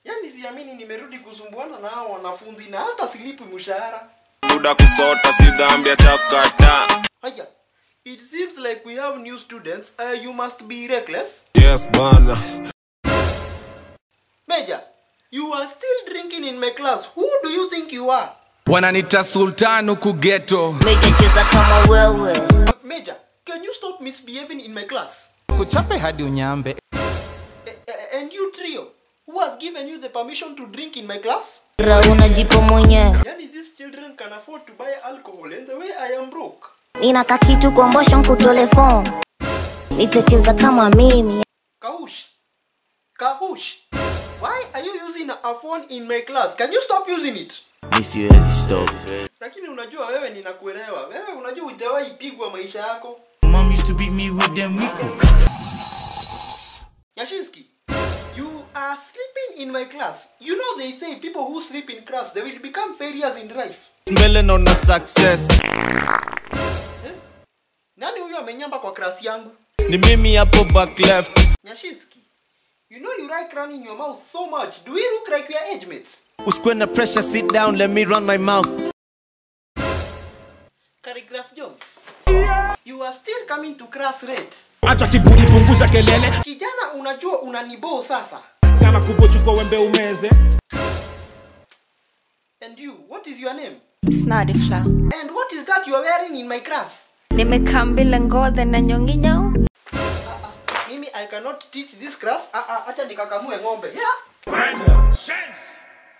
Yaani siamini nimerudi kusumbuana na hao wanafunzi na hata silipi mshahara. buda kusota si dhambi ya chakata Haya. It seems like we have new students. Uh, you must be reckless. yes bana Major, you are still drinking in my class. Who do you think you are? wananita sultan huku geto Meja cheza kama wewe Major, can you stop misbehaving in my class? kuchape hadi unyambe Eh, eh, and you trio, who has given you the permission to drink in my class? ra unajipa mwenyewe Yani these children can afford to buy alcohol and the way I am broke. nina kakitu kombosho nkutole phone nitacheza kama mimi Kahush. Kahush. Why are you using a phone in my class? Can you stop using it? mi siwezi stop Lakini unajua wewe ninakuelewa. Wewe unajua hujawahi pigwa maisha yako. mom used to beat me with them Rico. Yashinsky, you are sleeping in my class. You know they say people who sleep in class they will become failures in life. mbele naona success Nani huyo amenyamba kwa class yangu? ni mimi hapo back left Nyashinsky, you know you like running your mouth so much. Do we look like we are age mates? usikwe na pressure sit down let me run my mouth Calligraph Jones, you are still coming to class late. acha kiburi punguza kelele Kijana, unajua unaniboo sasa. kama kubochukua wembe umeze And you, what is your name? Snadi flow. And what is that you are wearing in my class? Nimekaa mbele ngodhe na nyonginyo. Mimi I cannot teach this class. Ah, ah, acha nikakamue ng'ombe. Yeah.